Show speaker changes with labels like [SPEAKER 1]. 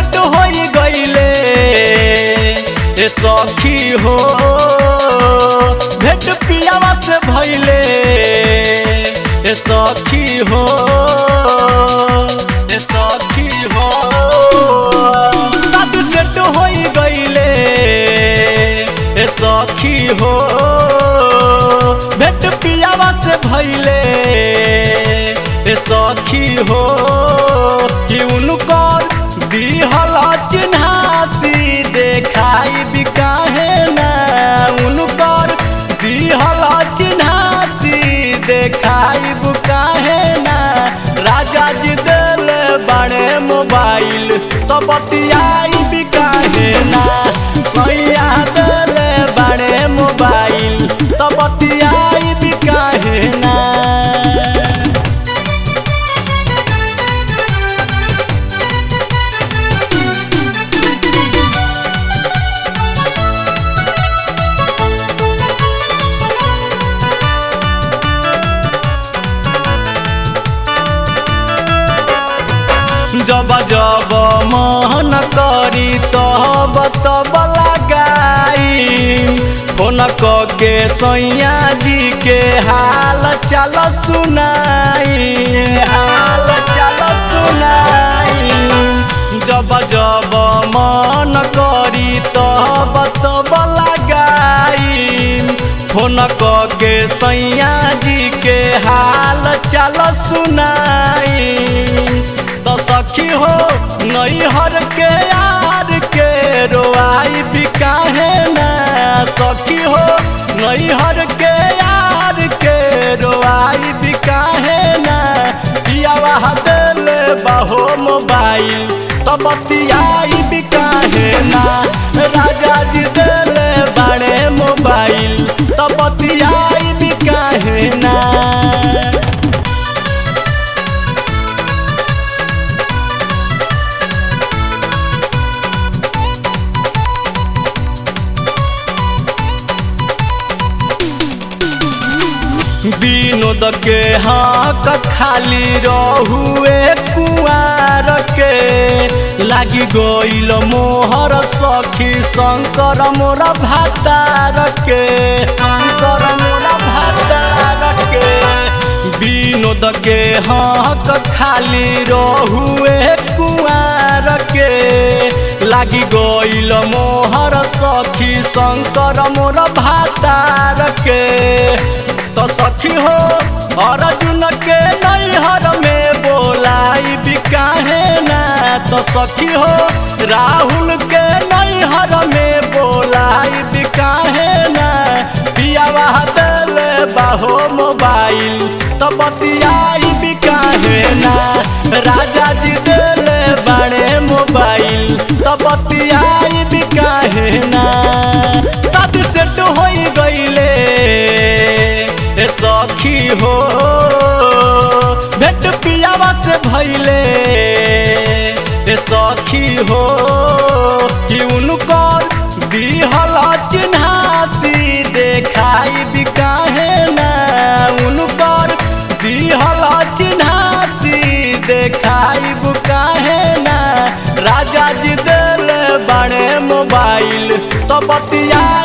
[SPEAKER 1] set हो गईले ए सखी हो भेट पियावा से भइले ए सखी हो ए सखी हो शादी सेट हो गईले ए सखी हो भेट पियावा से भइले ए सखी हो कि उनकर दिहल चिन्हासी देखाई भी काहे ना उनकर दिहल चिन्हासी देखाई भी काहे ना राजा जी दिल बड़े मोबाइल तो बतियाई भी काहे ना सैया दिल बड़े मोबाइल तो बतियाई भी काहे ना जब जब मन करी तब तब लगाई फोन के सैया जी के हाल चाल सुनाई हाल चाल सुनाई जब जब मन करी तब तब लगाई फोन के सैया जी के हाल चाल सुनाई तो सखी हो नैहर के यार के रोआई भी काहे ना सखी हो नैहर के यार के रोआई भी काहे ना पियावा दिल बहो मोबाइल तो बतियाई भी काहे ना राजा जी दिल बड़े मोबाइल तो बतियाई भी काहे ना विनोद के हक खाली रहुए कुआर के लागी गईल मोहर सखी शंकर मोर भातार के शंकर मोर भातार के विनोद के हक खाली रहुए कुआर के लागी गईल मोहर सखी शंकर मोर भातार के तो सखी हो अर्जुन के नैहर में बोलाई भी काहे ना तो सखी हो राहुल के नैहर में बोलाई भी काहे ना पियावा दिल बाहो मोबाइल तो बतियाई भी काहे ना राजा जी दिल बड़े मोबाइल तो बतियाई भी काहे ना शादी सेट हो गईले ए सखी हो भेट पियावा से भइले ए सखी हो कि उनकर दिहल चिन्हासी देखाई भी काहे ना उनकर दिहल चिन्हासी देखाई भी काहे ना राजा जी दिल बड़े मोबाइल तो बतिया